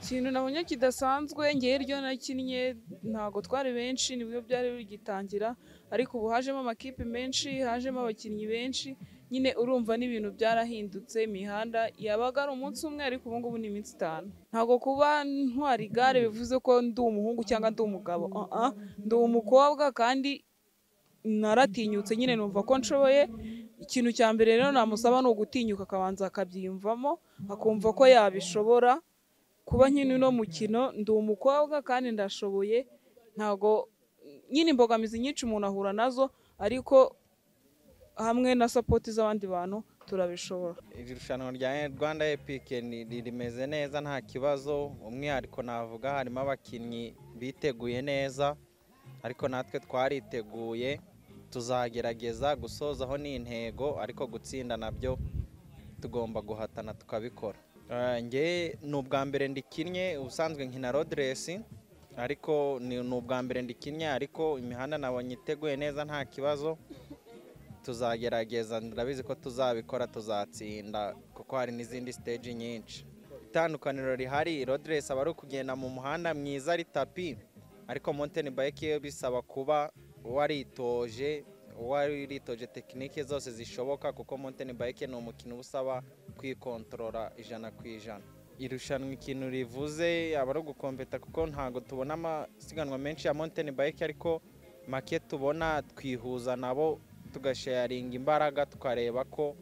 Ikintu nabonye kidasanzwe ngewe iryo nakinnye ntabwo twari benshi nibwo byari bigitangira ariko ubu hajemo amakipe menshi, hajemo abakinnyi benshi, nyine urumva n'ibintu byarahindutse, imihanda yabaga ari umunsi umwe ariko ubu ngubu ni iminsi itanu. Ntabwo kuba ntwara igare bivuze ko ndi umuhungu cyangwa ndi umugabo, aa ndi umukobwa kandi naratinyutse nyine numva ko nshoboye, ikintu cya mbere rero namusaba ni ugutinyuka akabanza akabyiyumvamo, akumva ko yabishobora, kuba nkina uno mukino ndi umukobwa kandi ndashoboye, ntabwo nyine imbogamizi nyinshi umuntu ahura nazo ariko hamwe na sapoti z'abandi bantu turabishobora. Iri rushanwa rya Rwanda Epic ni- ri- rimeze neza nta kibazo, umwihariko navuga harimo abakinnyi biteguye neza, ariko natwe twariteguye, tuzagerageza gusozaho ni intego, ariko gutsinda nabyo tugomba guhatana tukabikora. Eh, Nge ni ubwa mbere ndikinnye, ubusanzwe nkina rodiresi, ariko ni ni ubwa mbere ndikinnye, ariko imihanda nabonye iteguye neza nta kibazo, tuzagerageza ndabizi ko tuzabikora tuzatsinda kuko hari n'izindi stage nyinshi itandukaniro rihari rodiresi aba ari ukugenda mu muhanda mwiza ari tapi ariko mountain bike yo bisaba kuba waritoje waritoje tekinike zose zishoboka kuko mountain bike ni umukino uba usaba kwikontorora ijana ku ijana irushanwa ikintu rivuze aba ari ugukompeta kuko ntabwo tubona amasiganwa menshi ya mountain bike ariko make tubona twihuza nabo tugasharinga imbaraga tukareba ko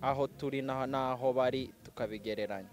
aho turi n'aho n'aho bari tukabigereranya